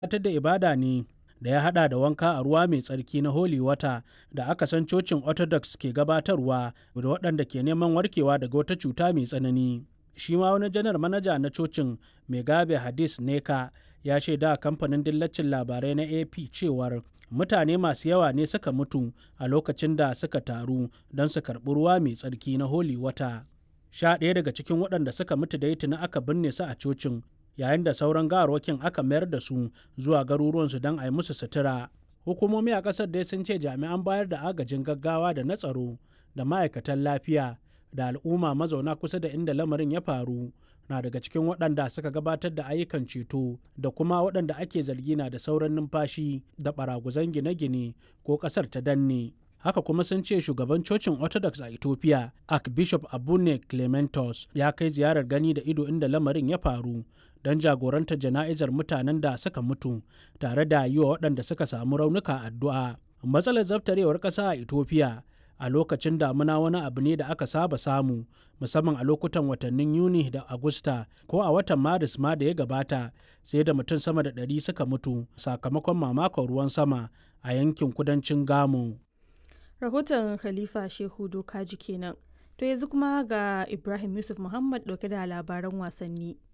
gabatar da ibada ne da ya hada da wanka a ruwa mai tsarki na holy water da aka san cocin orthodox ke gabatarwa da waɗanda ke neman warkewa daga wata cuta mai tsanani shi ma wani janar manaja na cocin megabe hadis neka ya shaida kamfanin dillacin labarai na ap cewar mutane masu yawa ne suka mutu a lokacin da suka taru don su karɓi ruwa mai tsarki na holy water sha ɗaya daga cikin waɗanda suka mutu da tuni aka binne su a cocin yayin da sauran gawarwakin aka mayar da su zuwa garuruwansu don a yi musu sutura hukumomi a ƙasar dai sun ce jami'an bayar da agajin gaggawa da na tsaro da ma'aikatan lafiya da al'umma mazauna kusa da inda lamarin ya faru na daga cikin waɗanda suka gabatar da ayyukan ceto da kuma waɗanda ake zargi na da sauran numfashi da baraguzan gine-gine ko ƙasar ta danne haka kuma sun ce shugaban cocin orthodox a ethiopia archbishop abune clementos ya kai ziyarar gani da ido inda lamarin ya faru don jagorantar jana'izar mutanen da suka mutu tare da yi wa waɗanda suka samu raunuka addu'a matsalar zaftarewar ƙasa a ethiopia a lokacin damuna wani abu ne da aka saba samu musamman a lokutan watannin yuni da agusta ko a watan maris ma da ya gabata sai da mutum sama da ɗari suka mutu sakamakon mamakon ruwan sama a yankin kudancin gamo rahoton khalifa shehu dokaji kenan to yanzu kuma ga ibrahim yusuf muhammad dauke da labaran wasanni